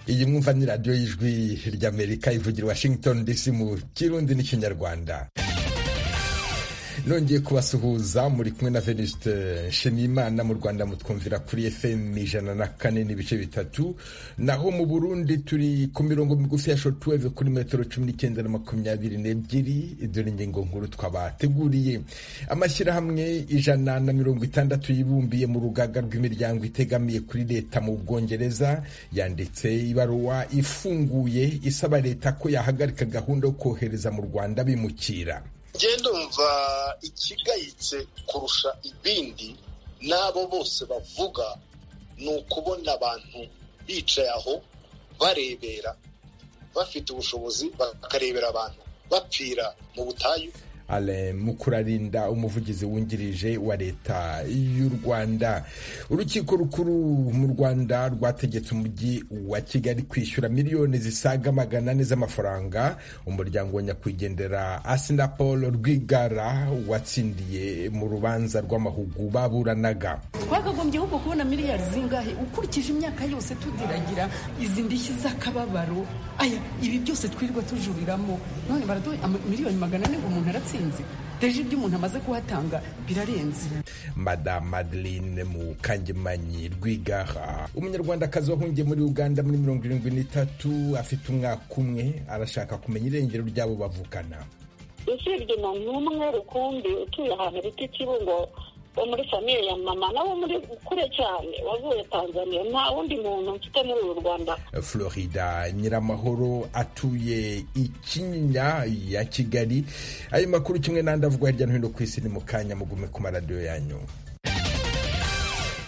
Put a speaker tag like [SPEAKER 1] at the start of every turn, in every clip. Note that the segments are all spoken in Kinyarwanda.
[SPEAKER 1] iyi mwumva ni radiyo y'ijwi ry'amerika ivugira washington dc mu kirundi n'ikinyarwanda nongeye kubasuhuza muri kumwe na veniste nshimiyimana mu rwanda mutwumvira kuri fm ijana na kane n'ibice bitatu naho mu burundi turi ku mirongo migufi ya shotuweve kuri metero cumi n'icyenda na makumyabiri n'ebyiri dore ingingo nkuru twabateguriye amashyirahamwe ijana na mirongo itandatu yibumbiye mu rugaga rw'imiryango itegamiye kuri leta mu bwongereza yanditse ibaruwa ifunguye isaba leta ko yahagarika gahunda yo kohereza mu rwanda bimukira
[SPEAKER 2] ndumva ikigayitse kurusha ibindi n'abo bose bavuga ni ukubona abantu bicaye aho barebera bafite ubushobozi bakarebera abantu bapfira mu butayu
[SPEAKER 1] ale mukurarinda umuvugizi wungirije wa leta y'u rwanda urukiko rukuru mu rwanda rwategetse umujyi wa kigali kwishyura miliyoni zisaga magana ane z'amafaranga umuryango wa nyakwigendera asinapol rwigara watsindiye mu rubanza rw'amahugu baburanaga
[SPEAKER 3] twakagombye ahubwo kubona miliyari zingahe ukurikije imyaka yose tudiragira izi ndishyi z'akababaro aya ibi byose twirirwa tujuriramo none baraduha miliyoni magana ane ngo umuntu aratsinda deje ibyo umuntu amaze kuhatanga birarenze
[SPEAKER 1] madamu madeline mukangemanyi rwigaha umunyarwandakazi wahungiye muri uganda muri mirongo irindwi n'itatu afite umwaka umwe arashaka kumenya irengero ry'abo bavukana
[SPEAKER 4] usibye na n'umwe rukumbi utuye ahantu bita ikibungo wo muri famiye ya mama nawe muri kure cyane wavuye tanzania nta wundi muntu mfite muri uru rwanda
[SPEAKER 1] florida nyiramahoro atuye ikinyinya ya kigali ayo makuru kimwe n'andi avugwa hirya no hino ku isi ni mu kanya mugume ku maradiyo yanyu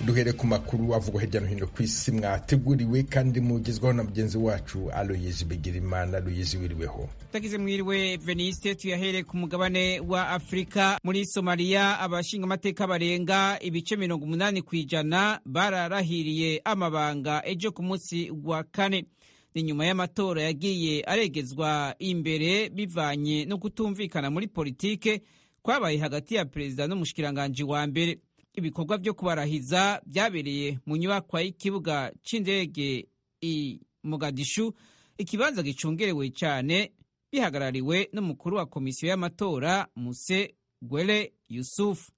[SPEAKER 1] duhere ku makuru avugwa hirya no hino ku isi mwateguriwe kandi mugezwaho na mugenzi wacu aloyizi bigirimana aloyizi wiriweho
[SPEAKER 5] tagize mwiriwe veniste tuyahere ku mugabane wa afurika muri somaliya abashingamateka barenga ibice mirongo umunani ku ijana bararahiriye amabanga ejo ku munsi wa kane ni nyuma y'amatora yagiye aregezwa imbere bivanye no kutumvikana muri politike kwabaye hagati ya perezida n'umushikiranganji wa mbere ibikorwa byo kubarahiza byabereye mu nyubakwa y'ikibuga cy'indege i Mogadishu ikibanza gicungerewe cyane bihagarariwe n'umukuru wa komisiyo y'amatora Muse Gwele Yusufu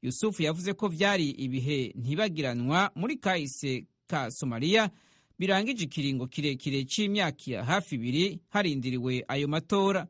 [SPEAKER 5] Yusufu yavuze ko byari ibihe ntibagiranwa muri kahise ka Somalia birangije ikiringo kirekire cy'imyaka hafi ibiri harindiriwe ayo matora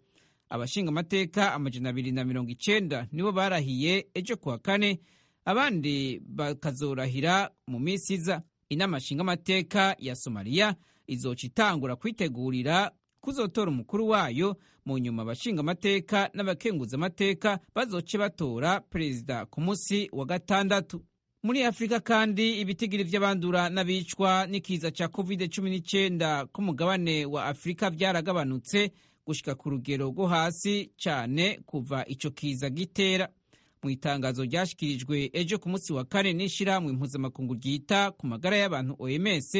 [SPEAKER 5] abashingamateka amajana abiri na mirongo icyenda nibo barahiye ejo kuwa kane abandi bakazorahira mu minsi iza inama nshingamateka ya somaliya izoca itangura kwitegurira kuzotora umukuru wayo mu nyuma abashingamateka n'abakenguzamateka bazoce batora perezida ku munsi wa gatandatu muri afurika kandi ibitigiri by'abandura n'abicwa n'ikiza cya covid cumi n'icyenda ku mugabane wa afurika byaragabanutse gushyika ku rugero rwo hasi cyane kuva icyo kiza gitera mu itangazo ryashyikirijwe ejo ku munsi wa kane n'ishyirahamwe mpuzamakungu ryita ku magara y'abantu OMS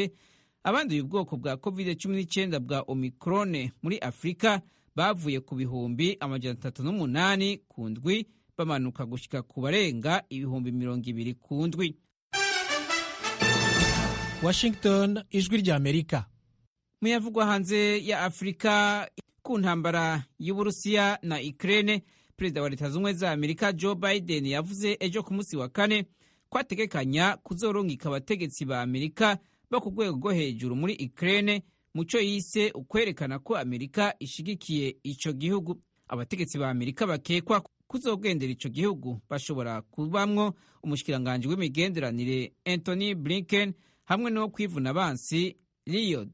[SPEAKER 5] abanduye ubwoko bwa covid-19 bwa omikrone muri afurika bavuye ku bihumbi amajana atatu n'umunani ku ndwi bamanuka gushyika ku barenga ibihumbi mirongo ibiri ku ndwi
[SPEAKER 6] washington ijwi rya amerika
[SPEAKER 5] muyavugwa hanze ya afurika ku ntambara y'uburusiya na ukraine perezida wa leta zunze za amerika joe biden yavuze ejo ku munsi wa kane ko ategekanya kuzorungika abategetsi ba amerika bo ku rwego rwo hejuru muri ukraine mu cyo yise ukwerekana ko amerika ishyigikiye icyo gihugu abategetsi ba amerika bakekwa kuzogendera icyo gihugu bashobora kubamwo umushikiranganji w'imigenderanire anthony blinken hamwe n'uwo kwivuna abansi lloyd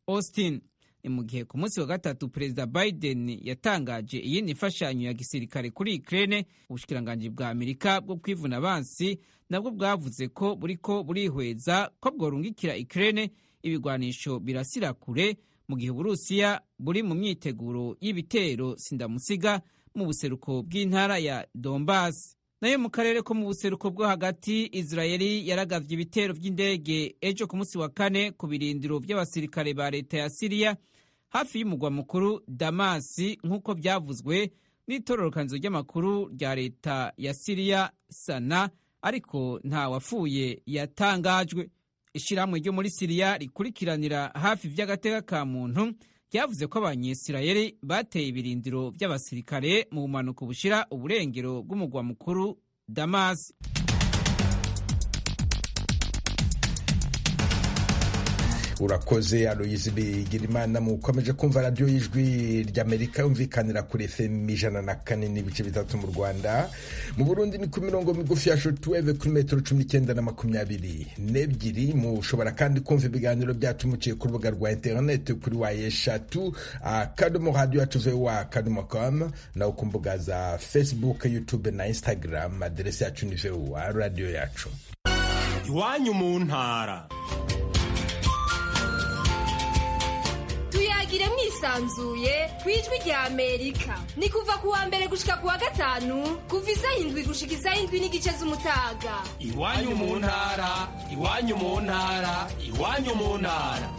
[SPEAKER 5] austin ni mu gihe ku munsi wa gatatu perezida biden yatangaje iyindi mfashanyo ya gisirikare kuri ukraine ubushikiranganji bwa amerika bwo kwivuna abansi nabwo bwavuze ko buriko burihweza ko bworungikira ukraine ibigwanisho birasira kure mu gihe uburusiya buri mu myiteguro y'ibitero sindamusiga mu buseruko bw'intara ya donbas nayo mu karere ko mu buseruko bwo hagati israeli yaragavye ibitero by'indege ejo ku munsi wa kane ku birindiro by'abasirikare ba leta ya siriya hafi y'umugwa mukuru damasi nk'uko byavuzwe n'itororokanizo ry'amakuru rya leta ya siriya sana ariko nta wapfuye yatangajwe ishyirahamwe ryo muri siriya rikurikiranira hafi iby'agateka ka muntu ryavuze ko abanyisirayeli bateye ibirindiro by'abasirikare mu bumanuko bushira uburengero bw'umugwa mukuru damasi
[SPEAKER 1] urakoze aloyizi bigirimana mukomeje kumva radiyo y'ijwi ry'amerika yumvikanira kuri fm ijana na kane n'ibice bitatu mu rwanda mu burundi ni ku mirongo migufi ya shotuweve kuri metero cumi n'icyenda na makumyabiri n'ebyiri mushobora kandi kumva ibiganiro byacu muciye ku rubuga rwa interineti kuri wa eshatu akadomo radiyo atuve wa akadomo komu naho ku mbuga za facebook youtube na instagram aderesi yacu ni vewa radiyo yacu
[SPEAKER 7] iwanyu mu ntara
[SPEAKER 8] tuyagire mwisanzuye ku ijwi rya amerika ni kuva ku wa mbere gushika ku wa gatanu kuva izayindwi gushika izayindwi n'igice z'umutaga
[SPEAKER 7] iwanyu mu ntara iwanyu mu ntara iwanyu mu ntara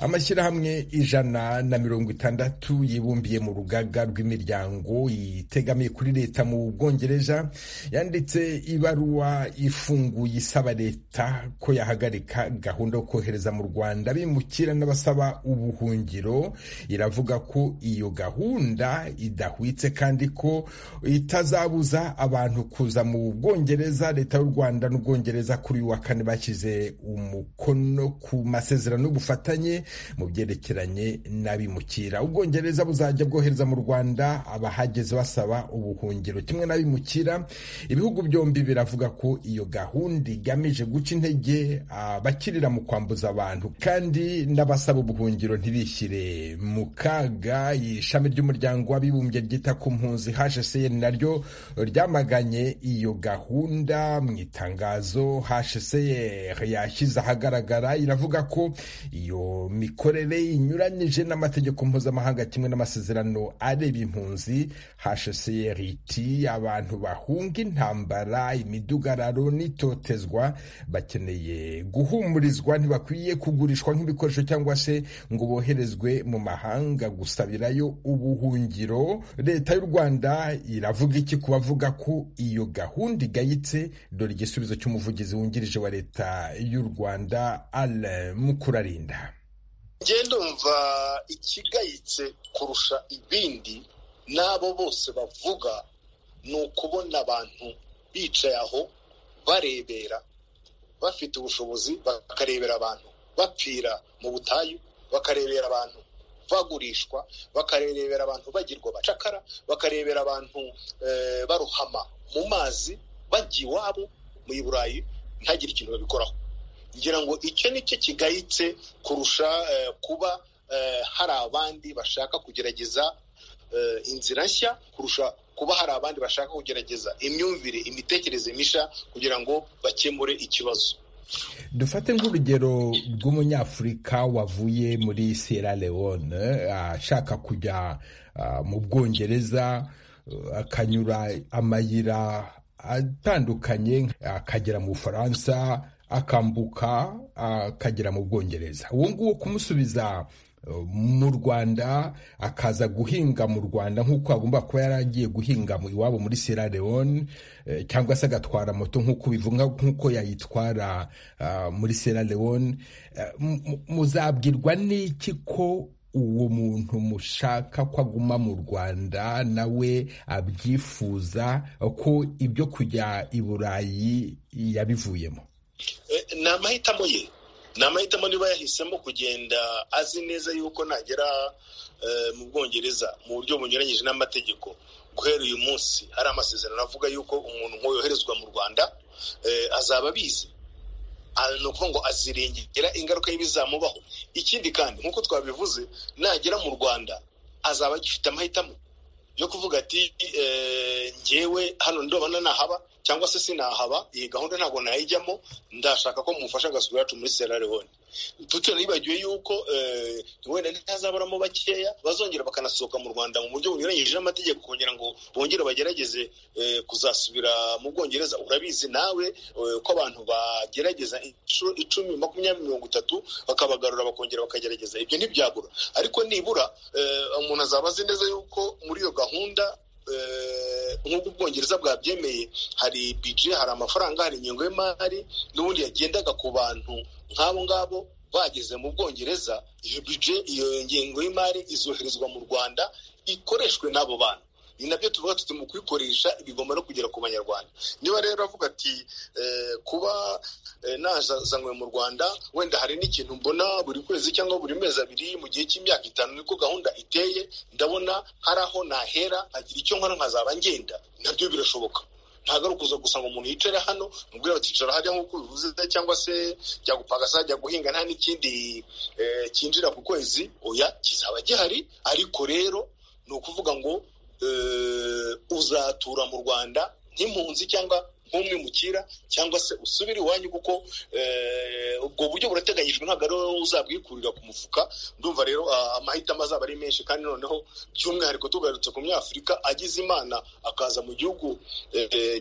[SPEAKER 1] amashyirahamwe ijana na mirongo itandatu yibumbiye mu rugaga rw'imiryango itegamiye kuri leta mu bwongereza yanditse ibaruwa ifunguye isaba leta ko yahagarika gahunda yo kohereza mu rwanda bimukira n'abasaba ubuhungiro iravuga ko iyo gahunda idahwitse kandi ko itazabuza abantu kuza mu bwongereza leta y'u rwanda n'ubwongereza kuri uyu wa kane bashyize umukono ku masezerano y'ubufatanye mu byerekeranye n'abimukira ubwongereza buzajya bwohereza mu rwanda abahageze basaba ubuhungiro kimwe n'abimukira ibihugu byombi biravuga ko iyo gahunda igamije guca intege abakirira mu kwambuza abantu kandi n'abasaba ubuhungiro ntibishyire mu kaga ishami ry'umuryango w'abibumbye ryita ku mpunzi hcr naryo ryamaganye iyo gahunda mu itangazo hcr yashyize ahagaragara iravuga ko iyo mikorere inyuranyije n'amategeko mpuzamahanga kimwe n'amasezerano areba impunzi hcr iti abantu bahunga intambara imidugararo n'itotezwa bakeneye guhumurizwa ntibakwiye kugurishwa nk'ibikoresho cyangwa se ngo boherezwe mu mahanga gusabirayo ubuhungiro leta y'u rwanda iravuga iki ku bavuga ko iyo gahunda igayitse dore igisubizo cy'umuvugizi wungirije wa leta y'u rwanda ale mukurarinda
[SPEAKER 2] ngenda umva ikigayitse kurusha ibindi n'abo bose bavuga ni ukubona abantu bicaye aho barebera bafite ubushobozi bakarebera abantu bapfira mu butayu bakarebera abantu bagurishwa bakarebera abantu bagirwa abacakara bakarebera abantu barohama mu mazi bajya iwabo mu burayi ntagire ikintu babikoraho ngira ngo icyo ni cyo kigayitse kurusha kuba hari abandi bashaka kugerageza inzira nshya kurusha kuba hari abandi bashaka kugerageza imyumvire imitekerereze mishya kugira ngo bakemure ikibazo
[SPEAKER 1] dufate nk'urugero rw'umunyafurika wavuye muri sierra leone ashaka kujya mu bwongereza akanyura amayira atandukanye akagera mu bufaransa akambuka akagera mu bwongereza uwo nguwo kumusubiza mu rwanda akaza guhinga mu rwanda nk'uko agomba kuba yaragiye guhinga iwabo muri sierra leone cyangwa se agatwara moto nk'uko bivuga nk'uko yayitwara muri sierra leone muzabwirwa n'iki ko uwo muntu mushaka ko aguma mu rwanda nawe abyifuza ko ibyo kujya i burayi yabivuyemo
[SPEAKER 2] ni amahitamo ye ni amahitamo niba yahisemo kugenda azi neza yuko nagera mu bwongereza mu buryo bunyuranyije n'amategeko guhera uyu munsi hari amasezerano avuga yuko umuntu yoherezwa mu rwanda azaba abizi ni ukuvuga ngo azirengera ingaruka y'ibizamubaho ikindi kandi nk'uko twabivuze nagera mu rwanda azaba agifite amahitamo yo kuvuga ati ngewe hano ndobana nahaba cyangwa se sinahaba iyi gahunda ntabwo nayijyamo ndashaka ko mumufasha agasura yacu muri sierra leone nibagiwe yuko wenda ntihazaburamo bakeya bazongera bakanasohoka mu rwanda mu buryo bunyuranyije n'amategeko kugira ngo bongere bagerageze kuzasubira mu bwongereza urabizi nawe ko abantu bagerageza inshuro icumi makumyabiri mirongo itatu bakabagarura bakongera bakagerageza ibyo ntibyabura ariko nibura umuntu azaba azi neza yuko muri iyo gahunda nk'uko ubwongereza bwabyemeye hari bije hari amafaranga hari ingengo y'imari n'ubundi yagendaga ku bantu nk'abo ngabo bageze mu bwongereza iyo bije iyo ngengo y'imari izoherezwa mu rwanda ikoreshwe n'abo bantu ni nabyo tuvuga tuti mu kuyikoresha bigomba no kugera ku banyarwanda niba rero avuga ati kuba nazanywe mu rwanda wenda hari n'ikintu mbona buri kwezi cyangwa buri mezi abiri mu gihe cy'imyaka itanu niko gahunda iteye ndabona hari aho nahera agira icyo nkora nkazaba ngenda nabyo birashoboka ntabwo ari ukuza gusa ngo umuntu yicare hano mubwira ati icara hajya nk'uko bivuze cyangwa se jya gupagasa jya guhinga nta n'ikindi cyinjira ku kwezi oya kizaba gihari ariko rero ni ukuvuga ngo uzatura mu rwanda nk'impunzi cyangwa nk'umwe mukira cyangwa se usubire iwanyu kuko ubwo buryo burateganyijwe ntabwo ari wowe uzabwikurira ku mufuka ndumva rero amahitamo azaba ari menshi kandi noneho by'umwihariko tugarutse ku myafurika agize imana akaza mu gihugu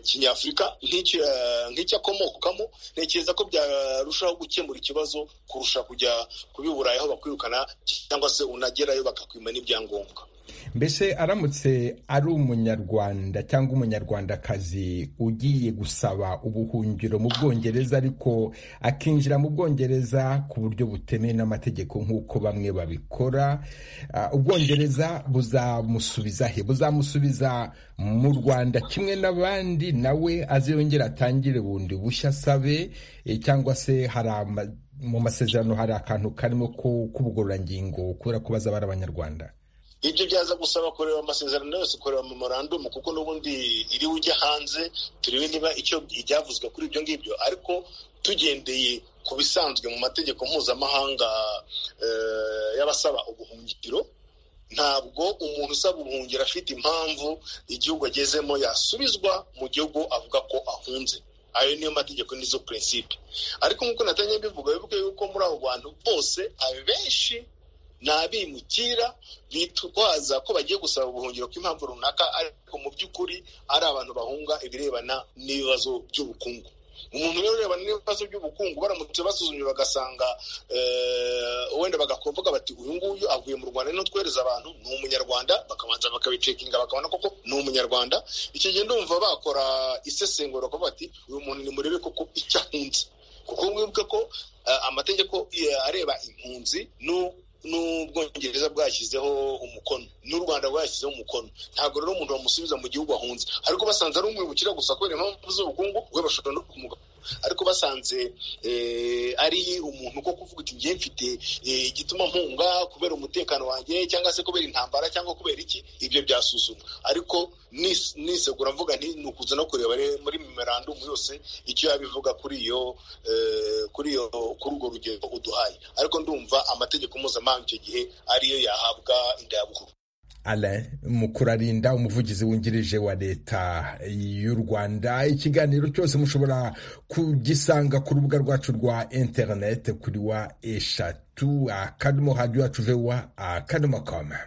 [SPEAKER 2] kinyafurika nk'icyo akomokamo ntekereza ko byarushaho gukemura ikibazo kurusha kujya kubi burayi aho bakwirukana cyangwa se unagerayo bakakwima n'ibyangombwa
[SPEAKER 1] mbese aramutse ari umunyarwanda cyangwa umunyarwandakazi ugiye gusaba ubuhungiro mu bwongereza ariko akinjira mu bwongereza ku buryo butemewe n'amategeko nk'uko bamwe babikora ubwongereza buzamusubiza he buzamusubiza mu rwanda kimwe n'abandi nawe aziyongera atangire bundi bushya asabe cyangwa se hari mu masezerano hari akantu karimo k'ubugororangingo kubera ko bazaba ari abanyarwanda
[SPEAKER 2] ibyo byaza gusaba kureba amasezerano yose kureba memorandumu kuko n'ubundi iriwe ujya hanze turebe niba icyo ibyavuzwe kuri ibyo ngibyo ariko tugendeye ku bisanzwe mu mategeko mpuzamahanga y'abasaba ubuhungiro ntabwo umuntu usaba ubuhungiro afite impamvu igihugu agezemo yasubizwa mu gihugu avuga ko ahunze ayo niyo mategeko nizo prinsipe ariko nk'uko natangiye mbivuga bivuga yuko muri abo bantu bose abenshi ni abimukira bitwaza ko bagiye gusaba ubuhungiro bw'impamvu runaka ariko mu by'ukuri ari abantu bahunga ibirebana n'ibibazo by'ubukungu umuntu rero urebana n'ibibazo by'ubukungu baramutse basuzumye bagasanga wenda bagakumvuga bati uyu nguyu avuye mu rwanda n'utwereza abantu ni umunyarwanda bakabanza bakabicekinga bakabona koko ni umunyarwanda icyo gihe ndumva bakora isesengura bakavuga bati uyu muntu ni murebe koko icyo ahunze kuko mwibuke ko amategeko areba impunzi n'ubwongereza bwashyizeho umukono n'u rwanda rwashyizeho umukono ntabwo rero umuntu bamusubiza mu gihugu ahunze ariko basanze ari umwibukira gusa kubera impamvu z'ubukungu we bashobora no kumugana ariko basanze ari umuntu ko kuvuga iti ngiye mfite igituma mpunga kubera umutekano wanjye cyangwa se kubera intambara cyangwa kubera iki ibyo byasuzumwa ariko nisegura mvuga nti ni ukuza no kureba muri memorandumu yose icyo yabivuga kuri iyo kuri iyo kuri urwo rugero uduhaye ariko ndumva amategeko mpuzamahanga icyo gihe ariyo yahabwa indayabukuru
[SPEAKER 1] Alain Mukurarinda umuvugizi wungirije wa leta y'u Rwanda ikiganiro cyose mushobora kugisanga ku rubuga rwacu rwa interineti kuri wa eshatu akadomo hadiyo yacu vewa akadomo koma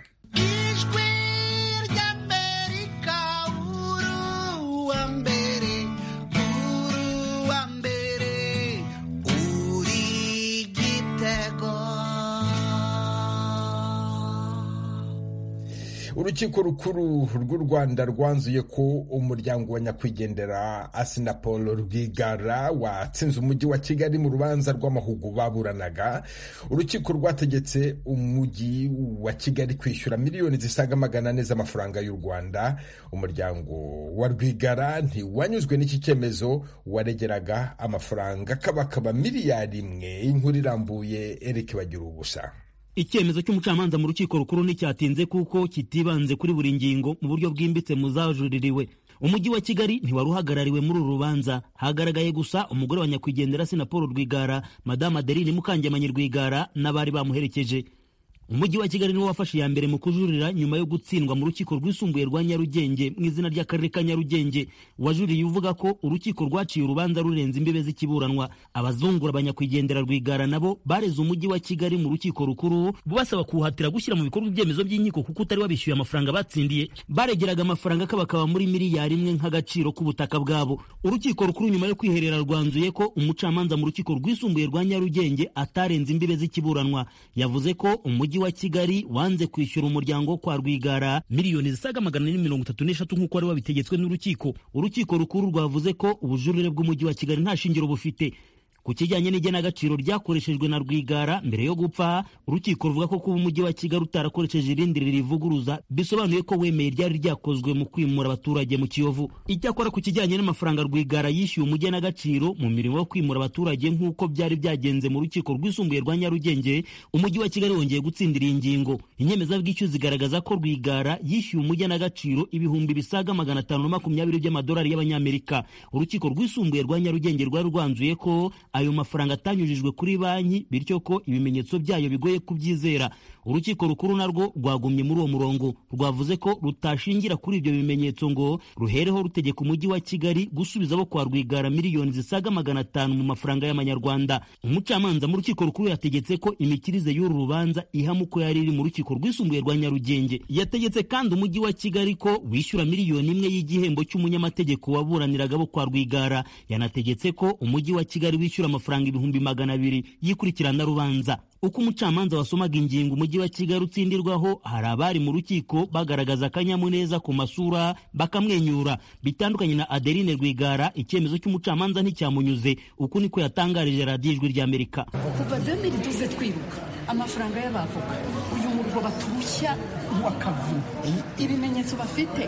[SPEAKER 1] urukiko rukuru rw'u rwanda rwanzuye ko umuryango wa nyakwigendera asinapol rwigara watsinze umujyi wa kigali mu rubanza rw'amahugu baburanaga urukiko rwategetse umujyi wa kigali kwishyura miliyoni zisaga magana ane z'amafaranga y'u rwanda umuryango wa rwigara ntiwanyuzwe n'iki cyemezo waregeraga amafaranga kabakaba miliyari imwe inkuru irambuye erike bagira ubusa
[SPEAKER 9] icyemezo cy'umucamanza mu rukiko rukuru nticyatinze kuko kitibanze kuri buri ngingo mu buryo bwimbitse mu zajuririwe umujyi wa kigali ntiwari uhagarariwe muri uru rubanza hagaragaye gusa umugore wa nyakwigendera sinapolo rwigara madamu adeline mukangemanyi rwigara n'abari bamuherekeje umujyi wa kigali niwo wafashe iya mbere mu kujurira nyuma yo gutsindwa mu rukiko rwisumbuye rwa nyarugenge mu izina ry'akarere ka nyarugenge wajuriye uvuga ko urukiko rwaciye urubanza rurenze imbibe z'ikiburanwa abazungura abanyakwigendera rwigara nabo bareze umujyi wa kigali mu rukiko rukuru basaba kuwuhatira gushyira mu bikorwa ibyemezo by'inkiko kuko utari wabishyuye amafaranga batsindiye baregeraga amafaranga kabakaba muri miliyari imwe nk'agaciro k'ubutaka bwabo urukiko rukuru nyuma yo kwiherera rwanzuye ko umucamanza mu rukiko rwisumbuye rwa nyarugenge atarenze imbibe z'ikiburanwa yavuze ko umujyi wa kigali wanze kwishyura umuryango wo kwa rwigara miliyoni zisaga magana ane mirongo itatu n'eshatu nk'uko wari wabitegetswe n'urukiko urukiko rukuru rwavuze ko ubujurire bw'umujyi wa kigali nta shingiro bufite ku kijyanye n'igenagaciro ryakoreshejwe na rwigara mbere yo gupfa urukiko ruvuga ko kuba umujyi wa kigali utarakoresheje irindi ririvuguruza bisobanuye ko wemeye ryari ryakozwe mu kwimura abaturage mu kiyovu icyakora ku kijyanye n'amafaranga rwigara yishyuye umugenagaciro mu mirimo yo kwimura abaturage nk'uko byari byagenze mu rukiko rwisumbuye rwa nyarugenge umujyi wa kigali wongeye gutsindira iyi ngingo inyemezabwishyu zigaragaza ko rwigara yishyuye umugenagaciro ibihumbi bisaga magana atanu na makumyabiri by'amadolari y'abanyamerika urukiko rwisumbuye rwa nyarugenge rwari rwanzuye ko ayo mafaranga atanyujijwe kuri banki bityo ko ibimenyetso byayo bigoye kubyizera urukiko rukuru narwo rwagumye muri uwo murongo rwavuze ko rutashingira kuri ibyo bimenyetso ngo ruhereho rutegeka umujyi wa kigali gusubiza abo kwa rwigara miliyoni zisaga magana atanu mu mafaranga y'amanyarwanda umucamanza mu rukiko rukuru yategetse ko imikirize y'uru rubanza ihama uko yari iri mu rukiko rwisumbuye rwa nyarugenge yategetse kandi umujyi wa kigali ko wishyura miliyoni imwe y'igihembo cy'umunyamategeko waburaniraga abo kwa rwigara yanategetse ko umujyi wa kigali wishyura kwishyura amafaranga ibihumbi magana abiri yikurikirana rubanza uko umucamanza wasomaga ingingo umujyi wa kigali utsindirwaho hari abari mu rukiko bagaragaza akanyamuneza ku masura bakamwenyura bitandukanye na adeline rwigara icyemezo cy'umucamanza nticyamunyuze uku niko yatangarije radiyo ijwi ry'amerika
[SPEAKER 3] kuva demiri tuze twiruka amafaranga y'abavoka uyu murwa baturushya wakavuga ibimenyetso bafite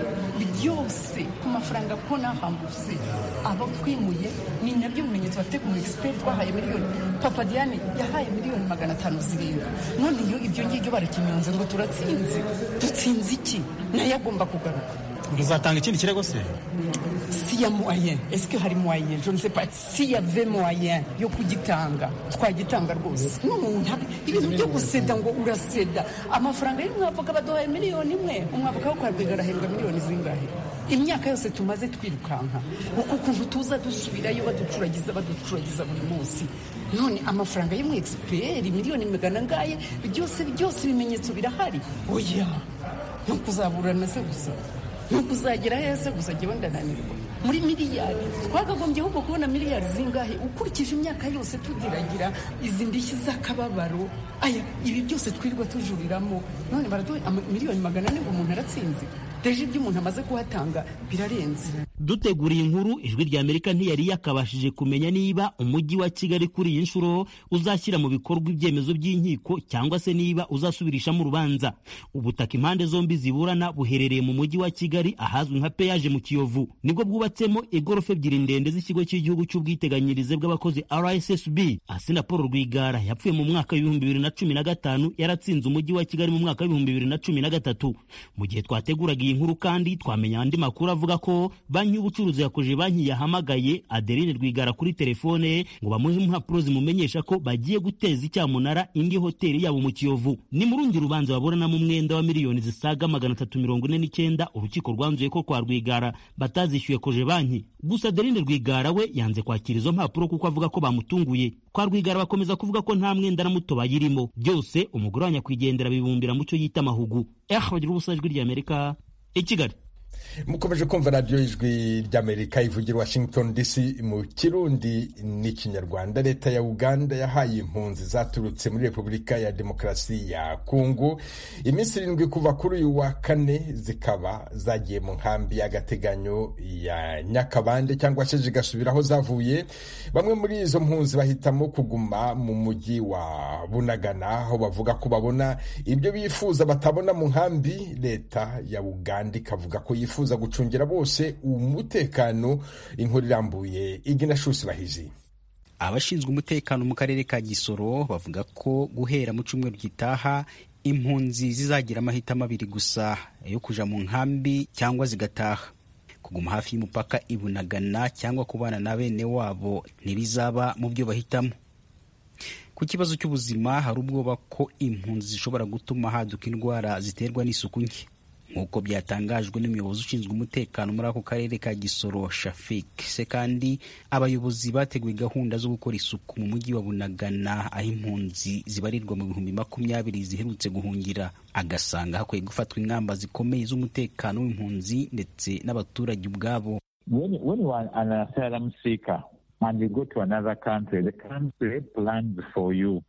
[SPEAKER 3] byose ku mafaranga ko nahambutse abo twimuye ni nabyo bimenyetso bafite ku mugisiperi twahaye miliyoni papa diane yahaye miliyoni magana atanu zirenga none iyo ibyo ngibyo barakinyonze ngo turatsinze dutsinze iki nayo agomba kugaruka
[SPEAKER 6] muzatanga ikindi kirego se
[SPEAKER 3] si ya moyen esike hari moyen je ne sais pas si ya ve moyen yo kugitanga twagitanga rwose n'umuntu ibintu byo guseda ngo uraseda amafaranga y'umwavoka baduhaye miliyoni imwe umwavoka wo kwabwiga arahembwa miliyoni zingahe imyaka yose tumaze twirukanka uku kuntu tuza dusubirayo baducuragiza baducuragiza buri munsi none amafaranga y'umu egisiperi miliyoni magana ngaye byose byose ibimenyetso birahari oya no kuzaburana se gusa nuko uzagera heza gusa jyewe ndananirwa muri miliyari twakagombye ahubwo kubona miliyari zingahe ukurikije imyaka yose tudiragira izi ndishyi z'akababaro aya ibi byose twirirwa tujuriramo none baraduha miliyoni magana ane ngo umuntu aratsinze deje ibyo umuntu amaze kuhatanga birarenze
[SPEAKER 9] dutegura iyi nkuru ijwi ry'amerika ntiyari yakabashije kumenya niba umujyi wa kigali kuri iyi nshuro uzashyira mu bikorwa ibyemezo by'inkiko cyangwa se niba uzasubirishamo urubanza ubutaka impande zombi ziburana buherereye mu mujyi wa kigali ahazwi nka peyaje mu kiyovu nibwo bwubatsemo igorofa ebyiri ndende z'ikigo cy'igihugu cy'ubwiteganyirize bw'abakozi rssb asina paul rwigara yapfuye mu mwaka w'ibihumbi bibiri na cumi na gatanu yaratsinze umujyi wa kigali mu mwaka w'ibihumbi bibiri na cumi na gatatu mu gihe twateguraga iyi nkuru kandi twamenya andi makuru avuga ko banki banki y'ubucuruzi yakoje banki yahamagaye Adeline Rwigara kuri telefone ngo bamuhe impapuro zimumenyesha ko bagiye guteza icyamunara indi hoteli yabo mu Kiyovu ni mu rundi rubanza baburanamo umwenda wa miliyoni zisaga magana atatu mirongo ine n'icyenda urukiko rwanzuye ko kwa Rwigara batazishyuye koje banki gusa Adeline Rwigara we yanze kwakira izo mpapuro kuko avuga ko bamutunguye kwa Rwigara bakomeza kuvuga ko nta mwenda na muto bayirimo byose umugore wa nyakwigendera bibumbira mu cyo yita amahugu eh bagira ubusa ijwi ry'Amerika i Kigali
[SPEAKER 1] mukomeje kumva radiyo y'ijwi ry'amerika ivugira washington dc mu kirundi n'ikinyarwanda leta ya uganda yahaye impunzi zaturutse muri repubulika ya demokarasi ya kongo iminsi irindwi kuva kuri uyu wa kane zikaba zagiye mu nkambi y'agateganyo ya nyakabande cyangwa se zigasubira aho zavuye bamwe muri izo mpunzi bahitamo kuguma mu mujyi wa bunagana aho bavuga ko babona ibyo bifuza batabona mu nkambi leta ya uganda ikavuga ko yifuza gucungira bose umutekano inkuru irambuye igina shusi bahizi
[SPEAKER 10] abashinzwe umutekano mu karere ka gisoro bavuga ko guhera mu cyumweru gitaha impunzi zizagira amahitamo abiri gusa yo kuja mu nkambi cyangwa zigataha kuguma hafi y'umupaka ibunagana cyangwa kubana na bene wabo ntibizaba mu byo bahitamo ku kibazo cy'ubuzima hari ubwoba ko impunzi zishobora gutuma haduka indwara ziterwa n'isuku nke nk'uko byatangajwe n'umuyobozi ushinzwe umutekano muri ako karere ka gisoro shafik se kandi abayobozi bateguye gahunda zo gukora isuku mu mujyi wa bunagana aho impunzi zibarirwa mu bihumbi makumyabiri ziherutse guhungira agasanga hakwiye gufatwa ingamba zikomeye z'umutekano w'impunzi ndetse n'abaturage ubwabo
[SPEAKER 11] when, when one, an asylum seeker and you go to another country the country plans for you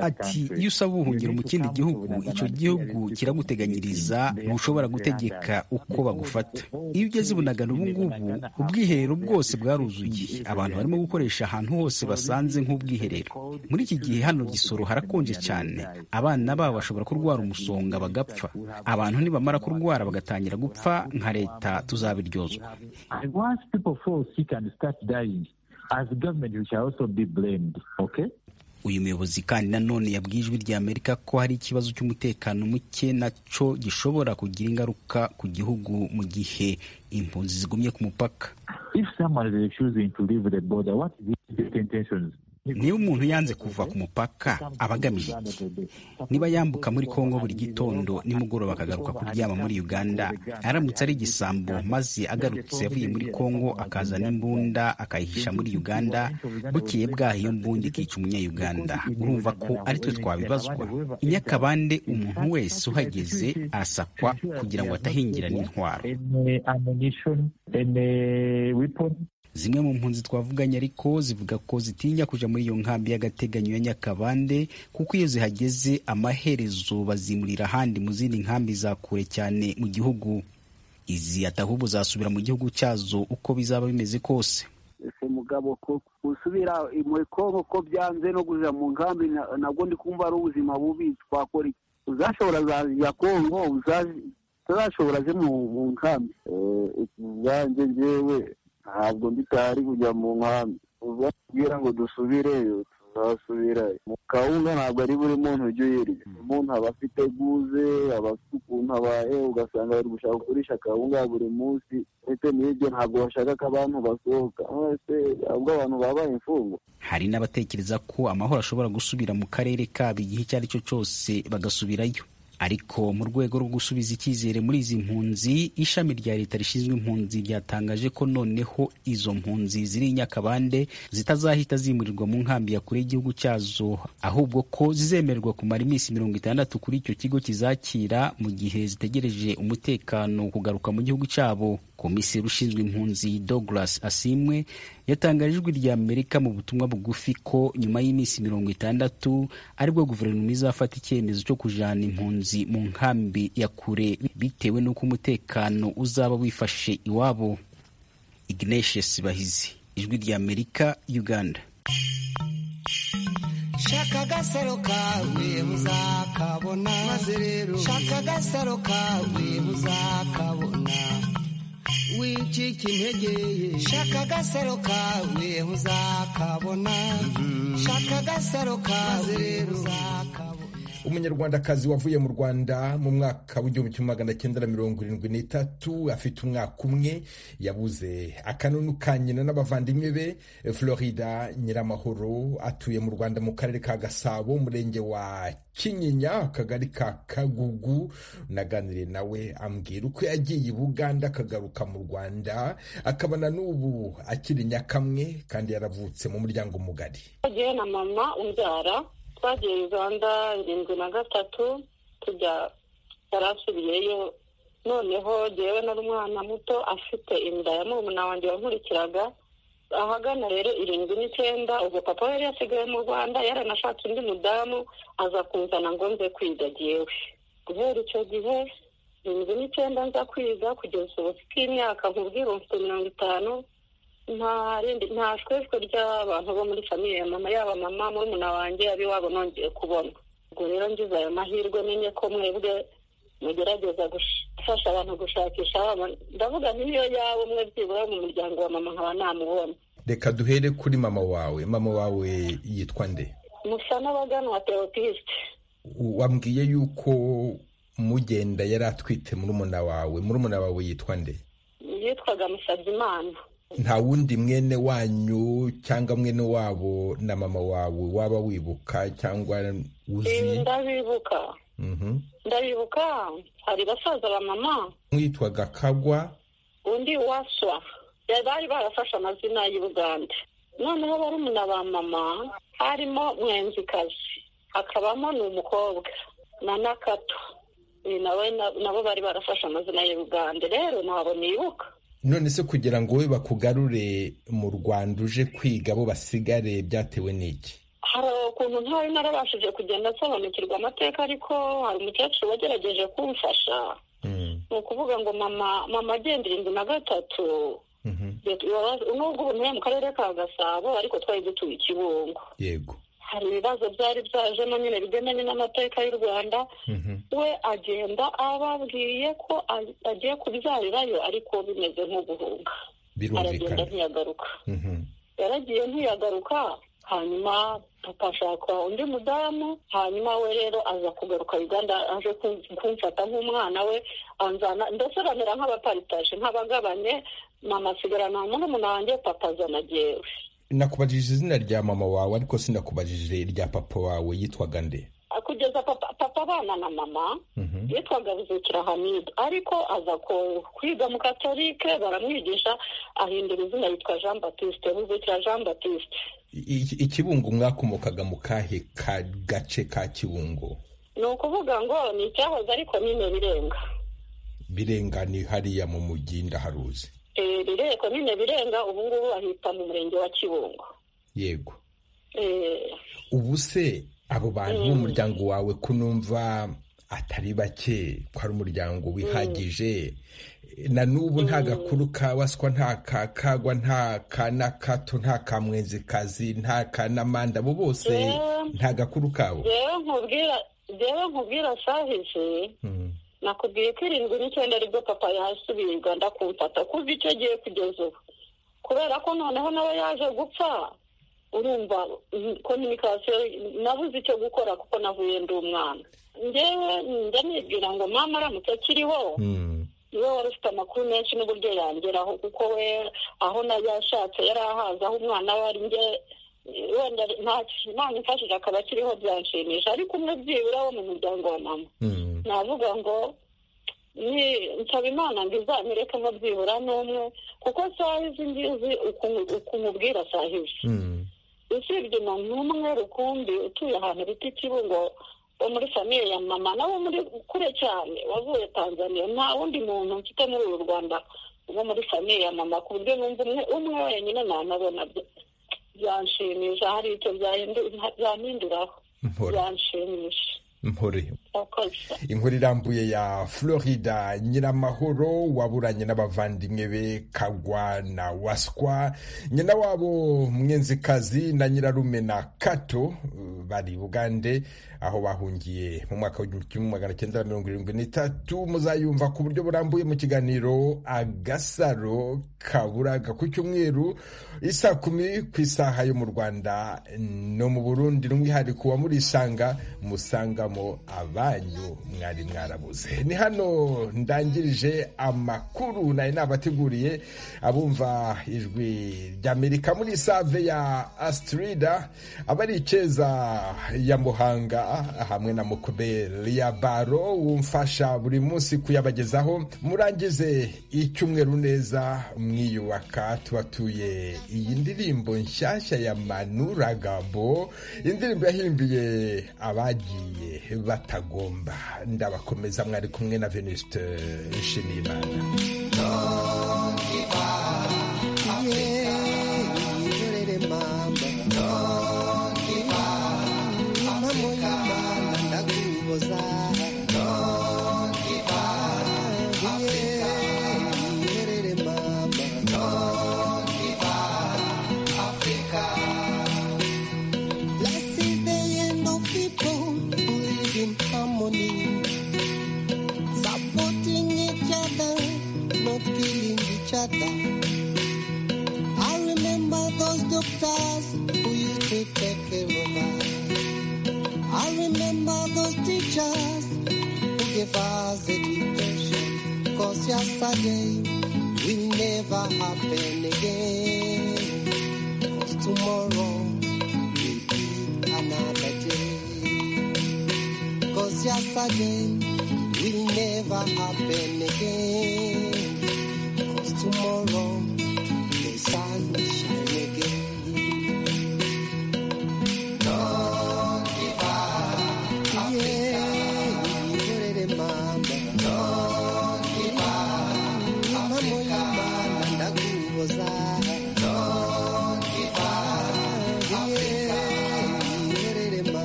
[SPEAKER 10] ati iyo usaba ubuhungiro mu kindi gihugu icyo gihugu kiraguteganyiriza ntushobora gutegeka uko bagufata iyo ugeze i bunagana ubu ngubu ubwiherero bwose bwaruzuye abantu barimo gukoresha ahantu hose basanze nk'ubwiherero muri iki gihe hano gisoro harakonje cyane abana babo bashobora kurwara umusonga bagapfa abantu nibamara kurwara bagatangira gupfa nka leta tuzabiryozwa
[SPEAKER 11] Okay?
[SPEAKER 10] uyu muyobozi kandi nanone yabwiye ijwi rya amerika ko hari ikibazo cy'umutekano muke nacyo gishobora kugira ingaruka ku gihugu mu gihe impunzi zigumye ku mupaka niba umuntu yanze kuva ku mupaka aba agamije iki niba yambuka muri kongo buri gitondo nimugoroba akagaruka kuryama muri uganda aramutse ari igisambo maze agarutse avuye muri kongo akazana imbunda akayihisha muri uganda bukeye bwaho iyo mbunda ikica umunyayuganda urumva ko ari twe twabibazwa i nyakabande umuntu wese uhageze arasakwa kugira ngo atahingira n'intwaro zimwe mu mpunzi twavuganye ariko zivuga ko zitinya kuja muri iyo nkambi y'agateganyo ya nyakabande kuko iyo zihageze amaherezo bazimurira ahandi mu zindi nkambi za kure cyane mu gihugu izi atahubwo zasubira mu gihugu cyazo uko bizaba bimeze kose
[SPEAKER 12] ese mugabo ko gusubira muri kongo ko byanze no kuja mu nkambi nabwo ndi kumva ari ubuzima bubi twakora iki uzashobora zaja kongo utazashobora je mu nkambi
[SPEAKER 11] ubwanjye ngewe ntabwo mbitari kujya mu nkambi ubabwira ngo dusubireyo tuzasubirayo mu kawunga ntabwo ari buri muntu ujya uyirya umuntu aba afite guze aba afite ukuntu abaye ugasanga bari gushaka kugurisha akawunga buri munsi ndetse n'ibyo ntabwo bashaka ko abantu basohoka mwese ahubwo abantu babaye imfungwa
[SPEAKER 10] hari n'abatekereza ko amahoro ashobora gusubira mu karere kabo igihe icyo ari cyo cyose bagasubirayo ariko mu rwego rwo gusubiza icyizere muri izi mpunzi ishami rya leta rishinzwe impunzi ryatangaje ko noneho izo mpunzi ziri i nyakabande zitazahita zimurirwa mu nkambi ya kure y'igihugu cyazo ahubwo ko zizemererwa kumara iminsi mirongo itandatu kuri icyo kigo kizakira mu gihe zitegereje umutekano kugaruka mu gihugu cyabo komiseri ushinzwe impunzi douglas asimwe yatangaje ijwi rya amerika mu butumwa bugufi ko nyuma y'iminsi mirongo itandatu aribwo guverinoma izafata icyemezo cyo kujana impunzi mu nkambi ya kure bitewe n'uko umutekano uzaba wifashe iwabo ignatius bahizi ijwi rya amerika uganda
[SPEAKER 13] shaka agasaro kawe uzakabona maze rero shaka agasaro kawe uzakabona wicika intege shaka agasaro kawe uzakabona shaka agasaro kawe uzakabona
[SPEAKER 1] umunyarwandakazi wavuye mu rwanda mu mwaka w'igihumbi kimwe magana cyenda na mirongo irindwi n'itatu afite umwaka umwe yabuze akanunu ka nyina n'abavandimwe be florida nyiramahoro atuye mu rwanda mu karere ka gasabo umurenge wa kinyinya akagari ka kagugu naganire nawe ambwira uko yagiye i buganda akagaruka mu rwanda akaba na n'ubu akiri nyakamwe kandi yaravutse mu muryango mugari
[SPEAKER 4] yagiye na mama umbyara twagiye uganda irindwi na gatatu tujya yarasubiyeyo noneho jyewe nari umwana muto afite inda ya murumuna wanjye wankurikiraga ahagana rero irindwi n'icyenda ubwo papa yari yasigaye mu rwanda yaranashatse undi mudamu aza kunzana ngo nze kwiga jyewe guhera icyo gihe irindwi n'icyenda nza kwiga kugeza ubu bw'imyaka nkubwira mfite mirongo itanu nta shweshwe ry'abantu bo muri famiye ya mama yaba mama murumuna wanjye ab'iwabo nongeye kubona ubwo rero ngize ayo mahirwe menye ko mwebwe mugerageza gufasha abantu gushakisha ndavuga nk'iyo yaba umwe byibura mu muryango wa mama nkaba namubona
[SPEAKER 1] reka duhere kuri mama wawe mama wawe yitwa nde
[SPEAKER 4] musa n'abaganwa teropisite
[SPEAKER 1] wambwiye yuko mugenda yari atwite murumuna wawe murumuna wawe yitwa nde
[SPEAKER 4] yitwaga musabyimana
[SPEAKER 1] nta wundi mwene wanyu cyangwa mwene wabo na mama wawe waba wibuka cyangwa uzi
[SPEAKER 4] ndabibuka ndabibuka hari basaza ba mama
[SPEAKER 1] mwitwaga kagwa
[SPEAKER 4] undi waswa bari barafashe amazina y'i buganda noneho barumuna ba mama harimo mwenzikazi hakabamo ni umukobwa na nakato nawe nabo bari barafashe amazina y'i buganda rero ntabwo nibuka
[SPEAKER 1] none se kugira ngo wowe bakugarure mu rwanda uje kwiga bo basigare byatewe n'iki
[SPEAKER 4] hari ukuntu ntari narabashije kugenda nsobanukirwa amateka ariko hari umukecuru wagerageje kumfasha ni ukuvuga ngo mama mama agendera inzu na gatatu nubwo ubu mu karere ka gasabo ariko twari dutuye i kibungo
[SPEAKER 1] yego
[SPEAKER 4] hari ibibazo byari byajemo nyine bigendanye n'amateka y'u rwanda we agenda ababwiye ko agiye kubyarirayo ariko bimeze nk'uguhunga aragenda ntiyagaruka yaragiye ntiyagaruka hanyuma papa ashaka undi mudamu hanyuma we rero aza kugaruka uganda aje kumfata nk'umwana we anzana ndetse bamera nk'abaparitaje nk'abagabanye mama asigarana murumuna wanjye papa azana jyewe
[SPEAKER 1] nakubajije izina rya mama wawe ariko sinakubajije irya papa wawe yitwaga nde
[SPEAKER 4] kugeza papa abana na mama yitwaga Ruzukira hamide ariko aza kwiga mu katorike baramwigisha ahindura izina yitwa jean batiste Ruzukira jean batiste
[SPEAKER 1] ikibungo mwakomokaga mu kahe gace ka kibungo
[SPEAKER 4] ni ukuvuga ngo ni icyahoze ariko nyine birenga
[SPEAKER 1] birenga ni hariya mu mujyi ndaharuzi
[SPEAKER 4] rireko nyine birenga ubu ngubu bahita mu murenge wa kibungo
[SPEAKER 1] yego ubu se abo bantu b'umuryango wawe kunumva atari bake ko ari umuryango wihagije na n'ubu nta gakuru ka waswa nta ka kagwa nta ka na kato nta ka mwenzikazi nta ka n'amanda abo bose nta gakuru kabo
[SPEAKER 4] rero nkubwira sahije nakubwiye ko irindwi n'icyenda aribwo papa yasubiye uganda kumfata kuva icyo gihe kugeza ubu kubera ko noneho nawe yaje gupfa urumva kominikasiyo nabuze icyo gukora kuko navuye ndi umwana ngewe njya nibwira ngo mama aramutse akiriho niwe wari ufite amakuru menshi n'uburyo yangeraho kuko we aho yashatse yari ahazi aho umwana we ari nge wenda nta mfashije akaba akiriho byanshimisha ariko umwe byibura wo mu muryango wa mama navuga ngo nsaba imana ngo izamurekemo byibura n'umwe kuko saha izi ngizi ukumubwira saha izi usibye umuntu umwe rukumbi utuye ahantu bita ikibungo wo muri famiye ya mama nawe muri kure cyane wavuye tanzania nta wundi muntu mfite muri uru rwanda wo muri famiye ya mama ku buryo numva umwe umwe wenyine nanabona byanshimisha hari icyo byampinduraho byanshimisha
[SPEAKER 1] inkuru irambuye ya florida nyiramahoro waburanye n'abavandimwe be kagwa na waswa nyina wabo mwenzikazi na nyirarume na kato bari bugande aho bahungiye mu mwaka w'igihumbi kimwe magana cyenda mirongo irindwi n'itatu muzayumva ku buryo burambuye mu kiganiro agasaro kaburaga ku cyumweru isa kumi ku isaha yo mu rwanda no mu burundi n'umwihariko wa murisanga musanga abanyu mwari mwarabuze ni hano ndangirije amakuru nayo nabateguriye abumva ijwi ry'amerika muri save ya asitirida abari icyeza ya muhanga hamwe na mukuberi ya baro wumfasha buri munsi kuyabagezaho murangize icyumweru neza mwiyubaka tubatuye iyi ndirimbo nshyashya ya manuragabo indirimbo yahimbiye abagiye batagomba ndabakomeza mwari kumwe na venuste nshimiyimana
[SPEAKER 13] I remember those doctors who used to take care of us. I remember those teachers who gave us education. Cause yesterday will never happen again. Cause tomorrow will be another day. Cause yesterday will never happen again.